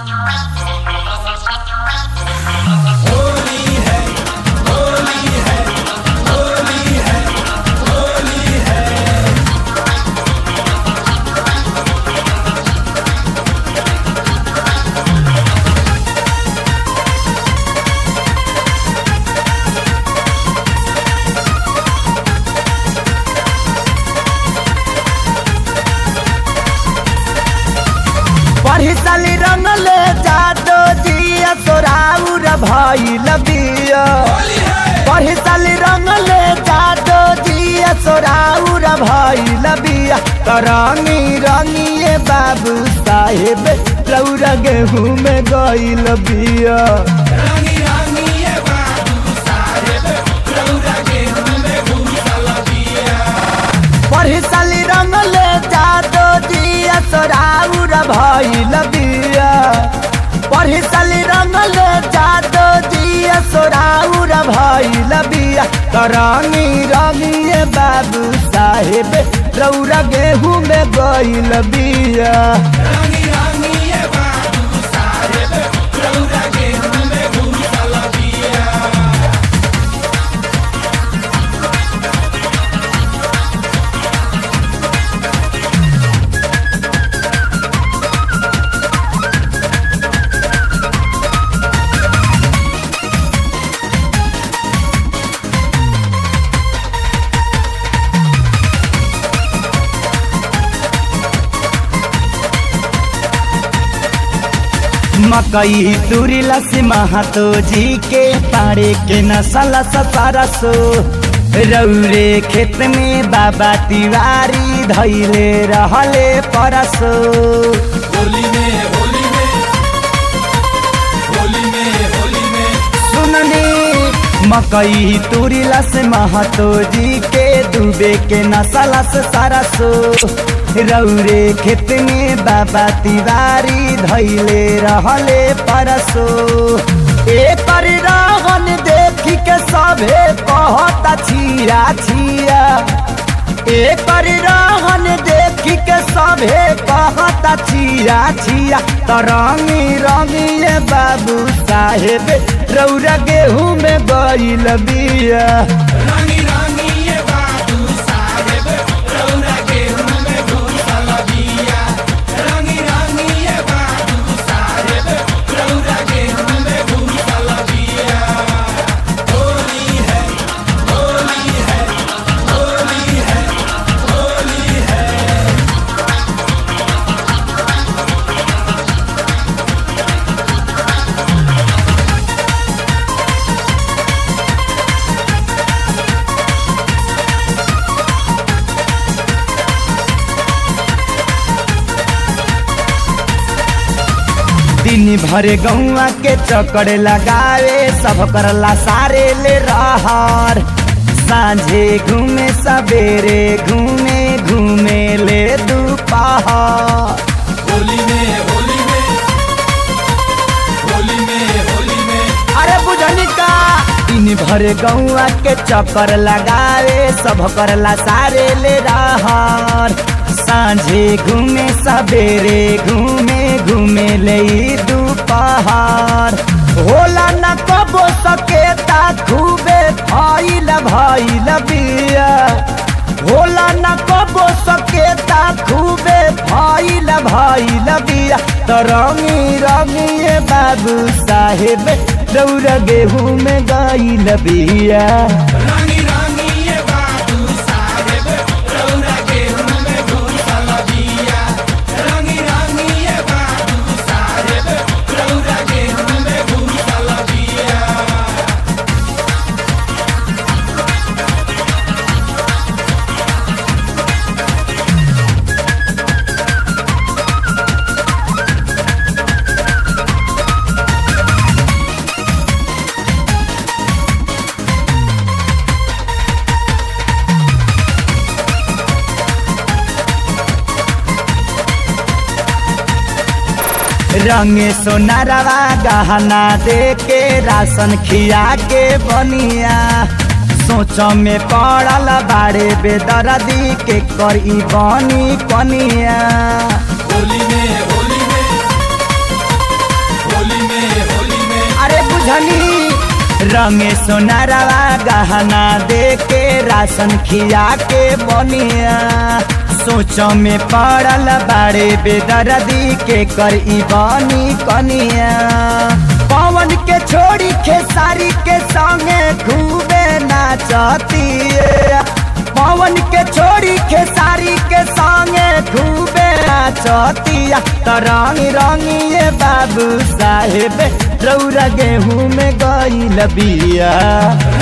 पढ़ी साली रंगले जादो जिया सोराउर भइल बिया पढ़ी साली रंगले जादो जिया सोराउर भइल बिया करंगी रंगिए बाबू साहेब रौरा गेहूं में गइल बिया रंगी रंगी ये बाबू साहेब रौरा गेहूं में घुसल बिया पढ़ी साली रंगले जादो जिया सोराउर भइल बिया पढ़ी साली रंगले जादो जिया सोराउर भइल बिया करंगी रंगिए बाबू साहेब रौरा गेहूं में गइल बिया रंगी रंगी ये बाबू साहेब रौरा गेहूं में घुसल बिया मकई तुरिला से महातो जी के पाड़े के नसल सरसो रौरे खेत में बाबा तिवारी धैले रहले परसो होली में होली में होली में होली में सुननी मकई तुरिला से महतो जी के डूबे के नसला से सरसो रौरे खेत में बाबा तिवारी धैले रहले परसो एकर रहन देखी के सभे कहता छिया छिया एकर रहन देखी के सभे कहता छिया छिया तरंगी रंगिए बाबू साहेब रौरा गेहूं में गइल बिया रंगी रंगी ये बाबू साहेब रौरा गेहूं में घुसल बिया रंगी रंगी ये बाबू साहेब रौरा गेहूं में घुसल बिया होली है होली है होली है होली है दिन भर गौआ के चक्कर लगावे सब करला सारे ले रहर सांझे घूमे सवेरे घूमे घूमे ले दोपहर होली में होली में होली में होली में अरे बुझनी का दिन भर गौआ के चक्कर लगावे सब करला सारे ले रहर सांझे घूमे सवेरे घूमे घूमे ले ई दोपहर होला न कबो सकेता खूबे भइल भइल बिया होला न कबो सकेता खूबे भइल भइल बिया तरंगी रंगिए बाबू साहेब रौरा गेहूं में गइल बिया रंगी रंगी ये बाबू साहेब रौरा गेहूं में घुसल बिया रंगी रंगी ये बाबू साहेब रौरा गेहूं में घुसल बिया रंगे सोनारवा गहना दे के राशन खिया के बनिया सोच में पड़ल बाड़े बेदर्दी के करी बनी कनिया होली में होली में बुझनी रंगे सोनारवा गहना दे के राशन खिया के बनिया सोच में पड़ल बाड़े बेदर्दी के कर ई बनी कनिया पवन के छोड़ी खेसारी के संगे खूबे नाचतिए पवन के छोड़ी खेसारी के संगे खूबे नाचतिया त रंगी रंगी ये बाबू साहेब रौरा गेहूं में गई बिया